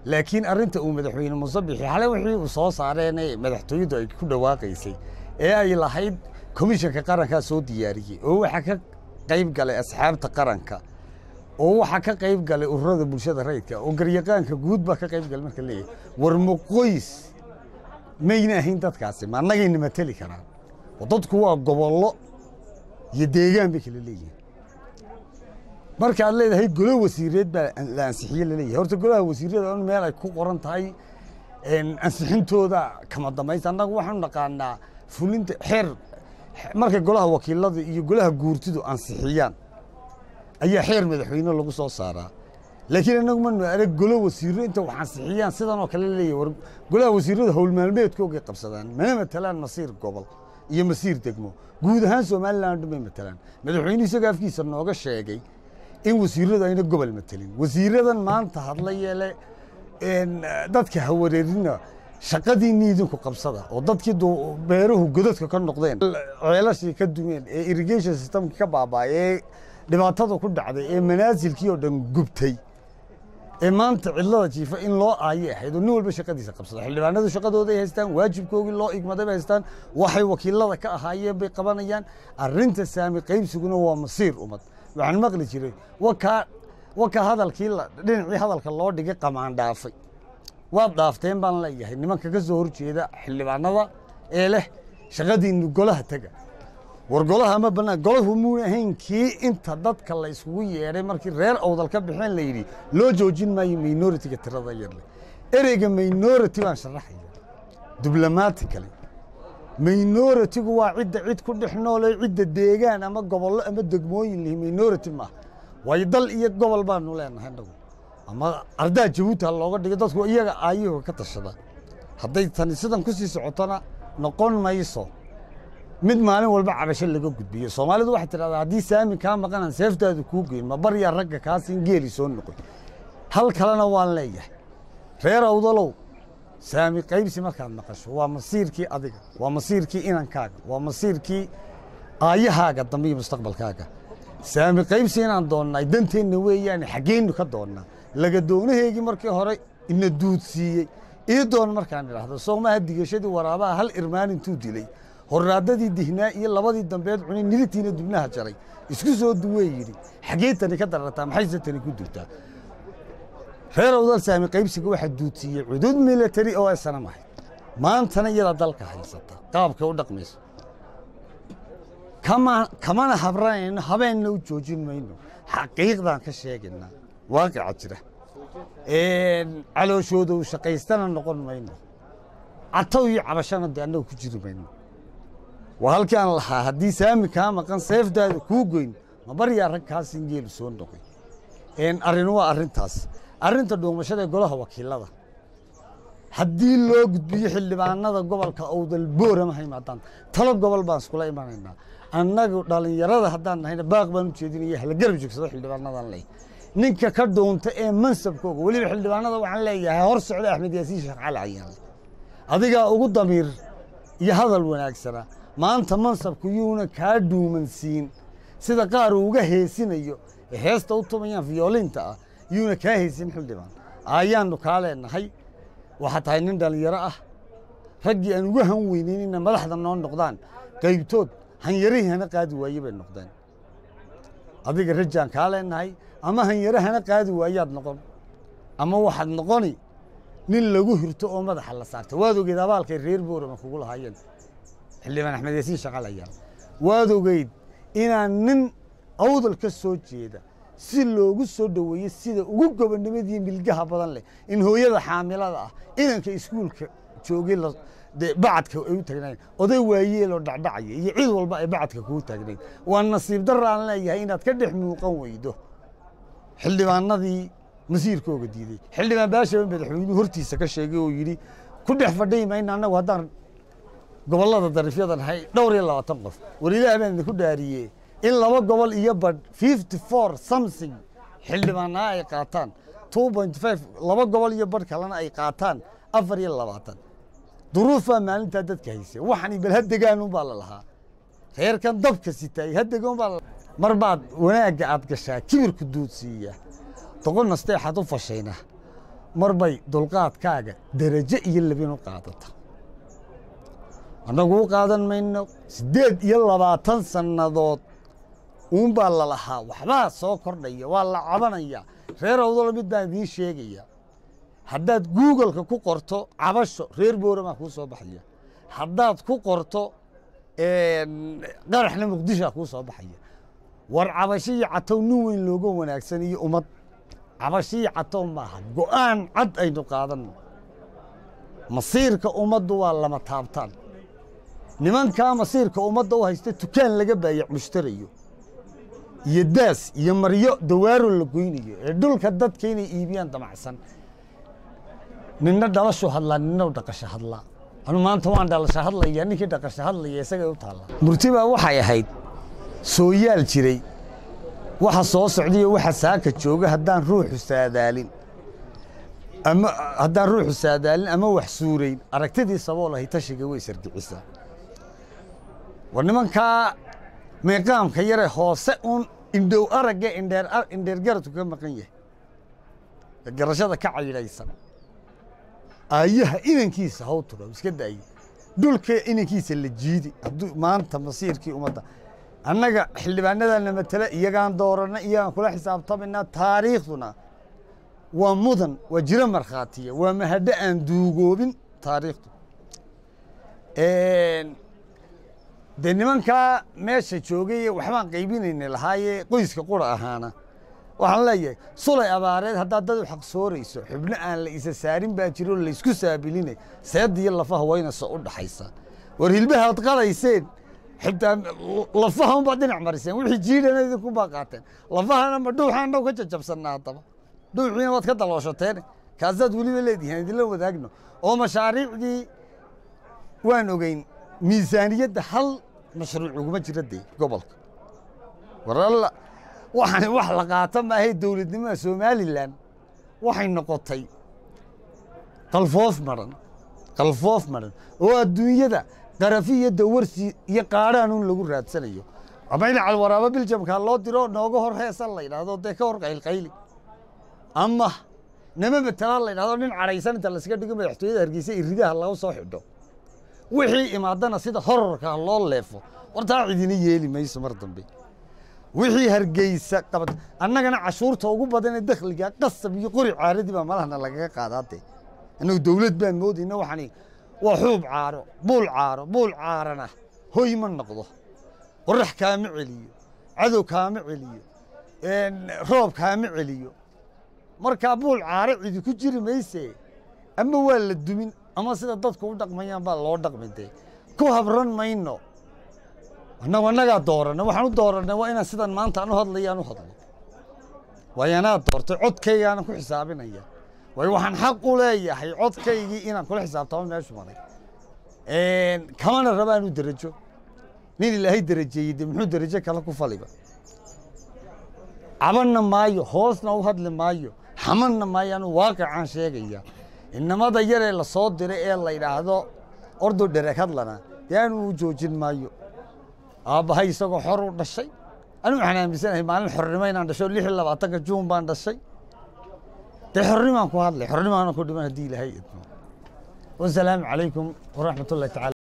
laakiin arrinta uu madaxweyne musabixi xale wixii uu soo saareenee madaxtooyadu ay ku dhawaaqaysay ee ay lahayd komishanka qarankaa soo diyaariyey oo waxaa ka qayb galay asxaabta qaranka oo waxaa ka qayb galay ururada bulshada rayidka oo garyaqaanka guud baa ka qayb galay marka leeyahay war muqoys mayna ahayn dadkaasi ma annagayna mateli karaan oo dadku waa gobollo iyo deegaan bay kala leeyihiin markaad leedahay golo wasiireed baa la ansixiye laleeyahay horta golaha wasiirada on meel ay ku qoran tahay ansixintooda kama dambaysa annagu waxaanu naqaanaa fulinta xeer markay golaha wakiilada iyo golaha guurtidu ansixiyaan ayaa xeer madaxweyne lagu soo saaraa laakiin annagu manu arag golo wasiiro inta wax ansixiyaan sidan oo kale leeyahy war golaha wasiirada howlmaalmeedkoogay qabsadaan mana matalaan masiir gobol iyo masiir degmo guud ahaan somalilan dhan bay matalaan madaxweyne isagoo afkiisa nooga sheegay in wasiiradu ayna gobol matelin wasiiradan maanta hadla yeele dadka hawareerina shaqadiinni idinku qabsada oo dadkii beeruhu godadka ka noqdeen ceelashii ka dumeen ee irrigation systemki ka baaba'ay ee dhibaatada ku dhacday ee manaasilkii oo dhan gubtay ee maanta cidlada jiifa in loo aayay ahayd oo nin walba shaqadiisa qabsada xildhibaanadu shaqadooday haystaan waajibkoogii loo igmaday bay haystaan waxay wakiilada ka ahaayeen bay qabanayaan arrinta saami qaybsiguna waa masiir ummad waxaan maqli jiray wakaa wakaa hadalkii dhinacii hadalka loo dhigay qamaan dhaafay waad dhaafteen baan leeyahay nimanka ka soo horjeeda xildhibaanada ee leh shaqadiinnu golaha tega war golaha ma bannaan golahu muuna ahayn kii inta dadka la yskugu yeedhay markii reer awdal ka baxeen la yidhi loo joojin maayo minoritiga tirada yarle ereyga minority baan sharaxaya diblomatically minoritigu waa cidda cid ku dhex noole cidda deegaan ama gobollo ama degmooyin lihi minority maaha waayo dal iyo gobol baanu leenahay inagu ama ardaa jabuuti ha looga dhigo dadku iyaga aayuga ka tashada hadday tani sidan ku sii socotona noqon mayso mid maalin walba cabasho laga gudbiyo soomaalidu waxay tidhahdaa haddii saami kaa maqanan seeftaadu kuu geyn ma baryaa ragga kaasin geeli soo noqoy hal kalena waan leeyahay reer awdalow saami qaybsi markaad maqasho waa masiirkii adiga waa masiirkii inankaaga waa masiirkii aayahaaga dambe iyo mustaqbalkaaga saami qaybsi inaan doonnay danteenna weeyaane xaggeennu ka doonnaa laga doonaheygii markii hore ina duudsiiyey ii doon markaan idhaahdo soomaha digashadii waraabaha hal irmaan intuu dilay horraadadii dihnaa iyo labadii dambeed cunay nilitiina dubnaha jaray isku soo duwee yidhi xaggee tani ka darartaa maxayse tani ku dubtaa reer awdal saami qaybsiga waxaa duudsiiyey cudud military oo aysanam ahayd maantana iyada dalka haysata qaabkay u dhaqmayso kama kamana habranayno habeenna u joojin mayno xaqiiqdaan ka sheegaynaa waaqica jira calooshooda u shaqaystana noqon mayno catow iyo cabashana dee annaga ku jiri mayno waa halkii aan lahaa haddii saami kaa maqan seefdaada kuu goyn ma baryaa rag kaasin geelu soo noqoy arrin waa arrintaas arrinta dhuumashada ee golaha wakiilada haddii loo gudbiyo xildhibaanada gobolka owdal boorama ha imaadaan talo gobol baan iskula imanaynaa annagu dhallinyarada haddaan nahayna baaq baan u jeedinaya hala garab joogsado xildhibaanadan leh ninka ka dhuunta ee mansabkooga weliba xildhibaanada waxaan leeyahay hor socda axmed yaasiin sheekh cali cayaan adigaa ugu damiir iyo hadal wanaagsana maanta mansabku yuuna kaa dhuumansiin sida qaar uu uga heesinayo ee heesta u tumayaan fiyoolinta ah yuuna kaa heesin xildhibaan ayaannu kaa leenahay waxaa tahay nin dhallinyaro ah raggii aan uga han weynayn inay madaxda noo noqdaan qaybtood hanyarihii hana qaadi waaye bay noqdeen adiga rajaan kaa leenahay ama hanyare hana qaadi waayaad noqon ama waxaad noqoni nin lagu hirto oo madaxa la saarta waad ogeed abaalkay reer boorama kugu lahaayeen xildhibaan axmed yaasiin shaqalaya waad ogeyd inaan nin awdal ka soo jeeda si loogu soo dhoweeyey sida ugu gobonnimadii milgaha badan leh in hooyada xaamilada ah inanka iskuulka joogay bacadka ay u taagnaayeen oday waayeeloo dhacdhacaya iyo cid walba ay bacadka kuu taagnayd waa nasiib darra aan leeyahay inaad ka dhex muuqan weydo xildhibaanadii masiirkooga diiday xildhibaan baashaba madaxweynuhu hortiisa ka sheegay oo yidhi ku dhex fadhiyi mayna annagu haddaan gobollada darifyada nahay dhowr iyo labaatan qof war ilaah baan idinku dhaariyee in laba gobol iyo badh fifty four something xildhibaanaa ay qaataan two point five laba gobol iyo badh kalena ay qaataan afar iyo labaatan duruufaa maalintaa dadka haysay waxani bal hadegaanun baa la lahaa reerkan dabka sitaay hadegaan baa mar baad wanaagga aad gashaa kibirku duudsiiya doqon nasteexaad u fashayna mar bay dulqaadkaaga derajo iyo labin u qaadata annagu u qaadan mayno siddeed iyo labaatan sannadood uunbaa la lahaa waxbaa soo kordhaya waa la cabanaya reer awdalo mid baan idiin sheegaya haddaad googolka ku qorto cabasho reer booramaa kuu soo baxaya haddaad ku qorto qaraxna muqdishoa kuu soo baxaya war cabasho iyo catow nin weyn looga wanaagsan iyo ummad cabasho iyo catow maaha go'aan cad aynu qaadanno masiirka ummaddu waa lama taabtaan nimankaa masiirka ummadda u haysta tukaan laga baayac mushtarayo iyo daas iyo maryo dawaaro la goynayo ee dhulka dadka inay iibiyaan damacsan ninna dhalashu hadlaa ninna dhaqasho hadlaa anu maanta waan dhalasho hadlaya ninkii dhaqasho hadlaya isagay u taallaa murtibaa waxay ahayd sooyaal jiray waxa soo socdayo waxa saaka jooga haddaan ruuxu saadaalin ama haddaan ruuxu saadaalin ama wax suurayn aragtidii sabool ahay tashiga way sargicisaa war nimankaa meeqaamka yare hoose uun indhow aragga indheer indheer garadku ka maqan yahay garashada ka caydhaysan aayaha inankiisa haw turo iska daaye dhulka inankiisa la jiidi hadduu maanta masiirkii ummadda annaga xildhibaanadana matala iyagaan dooranna iyagaan kula xisaabtamayna taariikhduna waa mudan waa jiro markhaatiya waa mahadho aan duugoobin taariikhdu dee nimankaa meesha joogay waxbaan qaybinayna lahaaye qoyska qura ahaana waxaan leeyahay sulay abaareed haddaad dad u xaq soorayso xubno aan la isa saarin baa jiro laysku saabilinay seedda iyo lafaha waynasa u dhaxaysa war hilbahaad qalayseen xitaa lafaha unbaad dhinac mariseen wixii jiidhana idinku baa qaateen lafahana ma dhuuxaan dhow ka jajabsanna haddaba dhuuxiina waad ka dalooshateen kaasaad weliba leedihiin idinla wadaagno oo mashaariicdii waan ogeyn miisaaniyadda hal mashruuc uguma jira dee gobolka war alla waxaan wax la qaata maahay dowladnimada somalilan waxay noqotay qalfoof maran qalfoof maran oo adduunyada qarafi iyo dawarsi iyo qaadhaanuun lagu raadsanayo ama in calwaraabo biljamkaa loo diro nooga hor heesa la yidhaahdo dee ka hor qaylqayli ama nama matalaan la yidhahdo nin cadhaysan inta layskaga dhigo madaxtooyada hargeysa iridaha laga soo xidho wixii imaadana sida horarka loo leefo wartaa cidina yeeli mayso mar dambe wixii hargeysa qabad annagana cashuurta ugu badan ee dakhliga qasab iyo qori caaradii baa malahna lagaga qaadaate innagu dowlad baan moodayna waxani waa xuub caaro buul caaro buul caarana hoy ma noqdo qorax kaama celiyo cadow kaama celiyo roob kaama celiyo markaa buul caaro cidi ku jiri mayse ama waa la dumin ama sida dadku u dhaqmayaan baa loo dhaqmi dee ku habran mayno annagu annagaa dooranna waxaan u doorannay waa inaan sidan maanta aan u hadlaya aan u hadlo waayo anaa doortay codkaygaana ku xisaabinaya waayo waxaan xaq u leeyahay codkaygii inaan kula xisaabtamo meeshu maray kamana rabaan u derajo nin ilaahay derajeeyey dee muxuu derajo kale ku faliba cabanna maayo hoosna u hadli maayo xamanna maayo anuu waaqicaan sheegaya inamada yaree la soo diray ee la yidhaahdo ordo dhereg hadlana dee anuu u joojin maayo aabbahay isagoo xor u dhashay anu waxaan aaminsanahay maalin xornimo inaan dhasho lix iyo labaatanka juun baan dhashay dee xornimaan ku hadlay xornimaana ku dhiman haddii ilaahay idmo wasalaamu calaykum waraxmat ullahi tacala